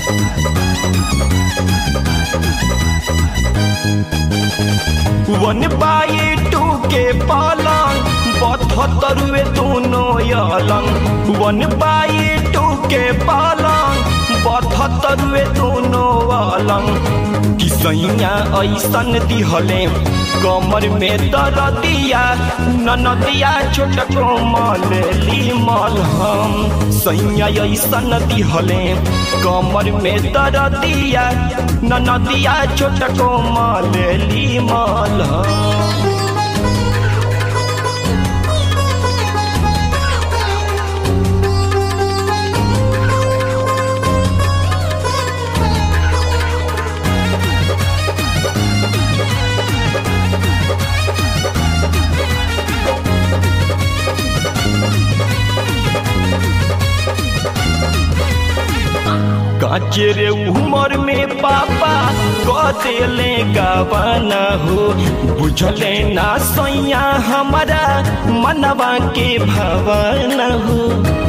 one by two के पालंग बथतरुए दोनों अलंग वन बाई टू के पालंग बथतरुए दोनों अलंग किसैया ऐसन दिहले कमर में दरदिया ननदिया छोट कोमल ली मलहम सैया ऐसन दिहले कमर में दरदिया ननदिया छोट कोमल ली मलहम काचे रे उमर में पापा कदेले गवाना हो बुझले ना सैया हमारा मनवा के भवन हो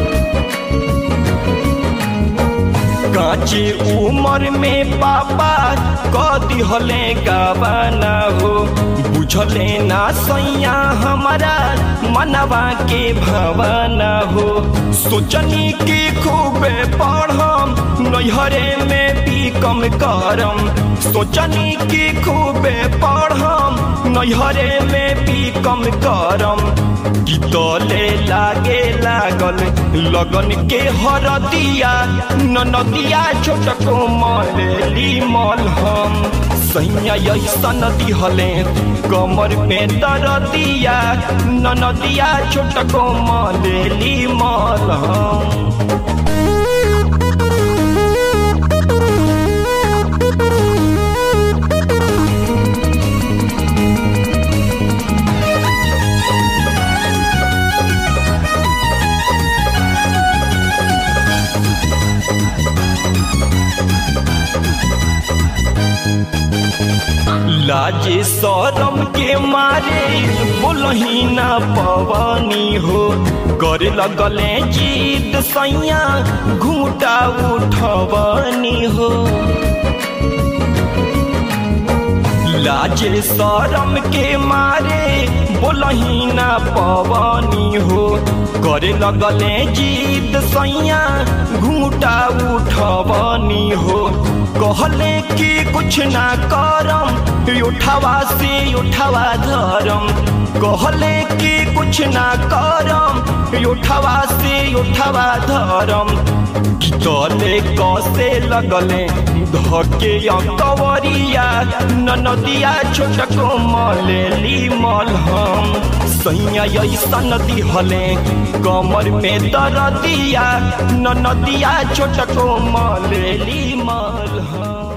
काचे उमर में पापा कदिहले गवाना हो बुझले ना सैया हमारा मनवा के भवना हो सोचनी की खूबे पढ़म नैहरे में भी कम करम सोचनी की खूबे पढ़म नैहरे में भी कम करम कि तले लागे लागल लगन के हरदिया ननदिया छोट कोमली मलहम सैया ऐसन दिहले कमर में दरदिया ननदिया छोट कोमली मलहम लाजे शरम के मारे बोलही ना पवनी हो करे लगले जीत सैया घूटा उठवनी हो लाजे शरम के मारे बोलही ना पवनी हो करे लगले जीत सैया घूटा उठवनी हो कहले कि कुछ ना करम उठावा से उठावा धरम कहले कि कुछ ना करम उठावा से उठावा धरम तले कसे लगले धके कवरिया ननदिया छोट कोमली मलहम सैया ऐसन दिहले कमर में दरदिया ननदिया छोट कोमली मलहम